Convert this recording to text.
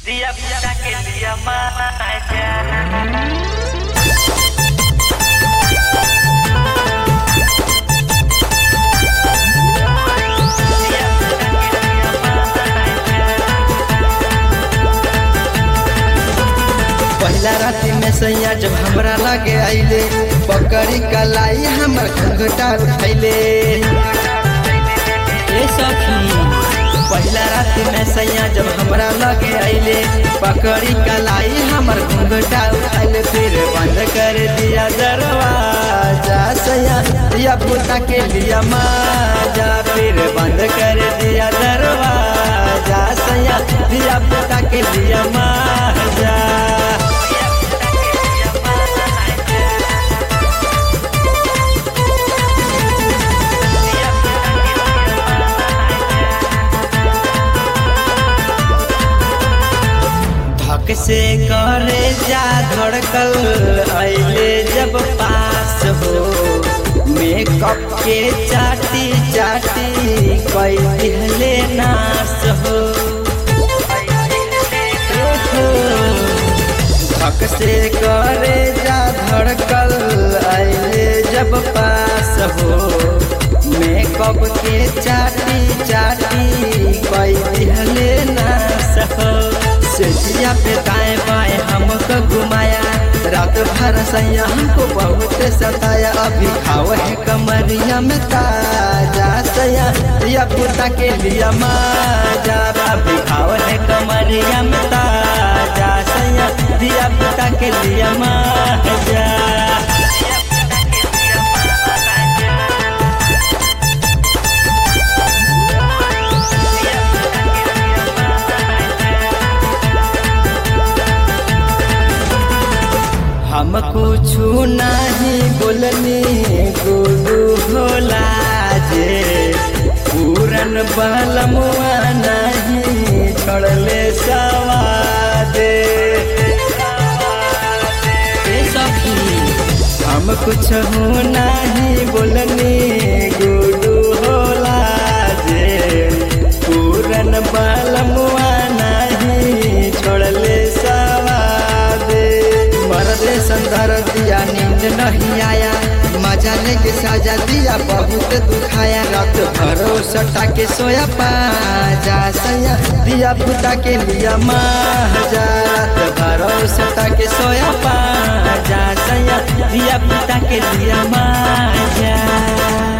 Dia bisa que dia aja पहला राति में सैया जब हमरा लगे आइले पकड़ी कलाई हमर घंघटा उठैले ए सखी पहला राति में सैया जब हमरा लगे आइले पकड़ी कलाई हमर घंघटा उठैले फिर बंद कर दिया दरवाजा सैया दिया पुता के लिया माजा फिर बंद कर दिया दरवाजा सैया दिया पुता के लिया माजा धक से करे जा धड़कल अइले जब पास हो मेकअप के चाटी चाटी कई दिहले नाश हो धक से करे जा धड़कल अइले जब पास हो मेकअप के चाटी चाटी कई दिहले नाश हो सेठिया पे दाएं बाएं हमको घुमाया रात भर सैया हमको बहुत सताया अभी खाओ है कमरिया में ताजा सैया या पुता के लिया माजा अभी खाओ है कमरिया में ताजा सैया दिया पुता के लिया माजा हम कुछ नहीं बोलनी गुरु होला जे पूरन बलमुआ नहीं छोड़ले सवादे ए सखी हम कुछ नहीं बोलनी गुरु होला जे पूरन बलमुआ नहीं छोड़ले सवादे मरले संदर दिया नींद नहीं आया मजा लेके साजा दिया बहुत दुखाया रात भरो सटा के सोया पाजा सैया दिया पुता के लिया माजा रात भरो सटा के सोया पाजा सैया दिया पुता के लिया माजा